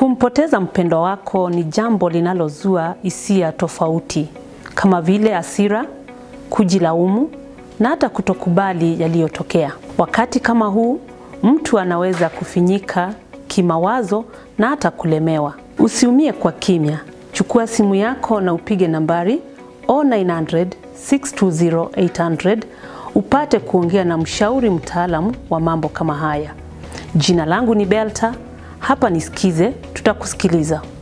Kumpoteza mpendwa wako ni jambo linalozua hisia tofauti kama vile hasira, kujilaumu na hata kutokubali yaliyotokea. Wakati kama huu, mtu anaweza kufinyika kimawazo na hata kulemewa. Usiumie kwa kimya. Chukua simu yako na upige nambari 0900 620 800 upate kuongea na mshauri mtaalamu wa mambo kama haya. Jina langu ni Belta, hapa nisikize, tutakusikiliza.